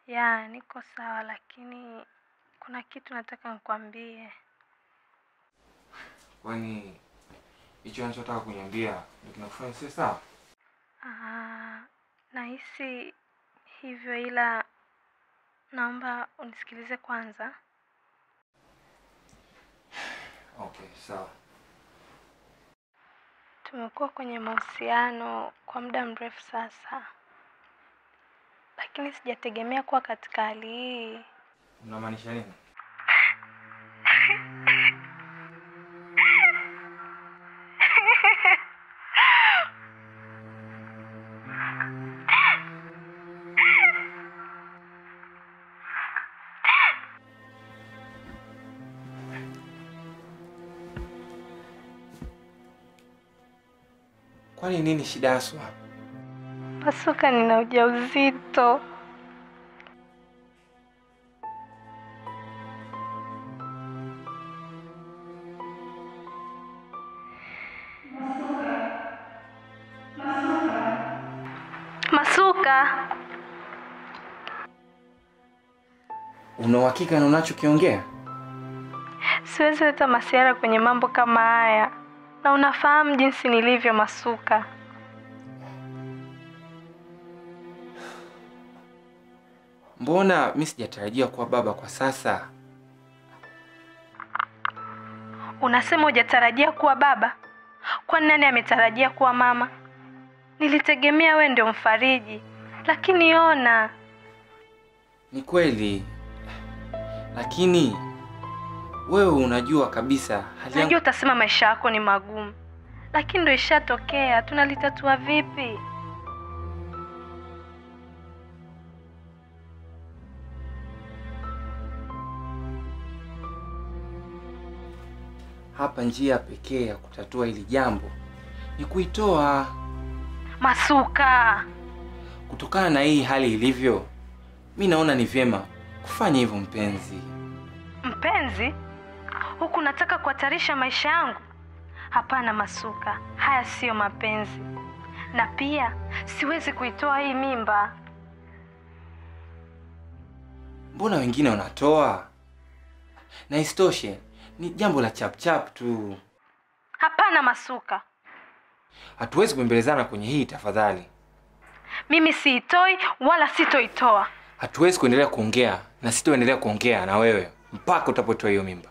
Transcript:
Ya, niko sawa, lakini kuna kitu nataka nikwambie. Kwani hicho anachotaka kuniambia ndio kinakufanya si sawa? Ah, nahisi hivyo, ila naomba unisikilize kwanza. Okay, sawa. Tumekuwa kwenye mahusiano kwa muda mrefu sasa, lakini sijategemea kuwa katika hali hii. Unamaanisha nini? Kwani nini shida haswa? Pasuka, nina ujauzito. Masuka, Una uhakika na unachokiongea? siwezi leta masiara kwenye mambo kama haya, na unafahamu jinsi nilivyo Masuka. Mbona mi sijatarajia kuwa baba kwa sasa? Unasema hujatarajia kuwa baba? Kwani nani ametarajia kuwa mama? Nilitegemea we ndio mfariji, lakini ona, Ni kweli, lakini wewe unajua kabisa hali yangu. najua utasema maisha yako ni magumu, lakini ndo ishatokea. Tunalitatua vipi? Hapa njia pekee ya kutatua hili jambo ni kuitoa Masuka, kutokana na hii hali ilivyo. Mi naona ni vyema kufanya hivyo, mpenzi. mpenzi, huku nataka kuhatarisha maisha yangu? Hapana Masuka, haya siyo mapenzi, na pia siwezi kuitoa hii mimba. Mbona wengine wanatoa? Na isitoshe ni jambo la chapchap tu, Hapana Masuka, hatuwezi kuembelezana kwenye hii tafadhali. mimi siitoi wala sitoitoa. Hatuwezi kuendelea kuongea na sitoendelea kuongea na wewe mpaka utapotoa hiyo mimba.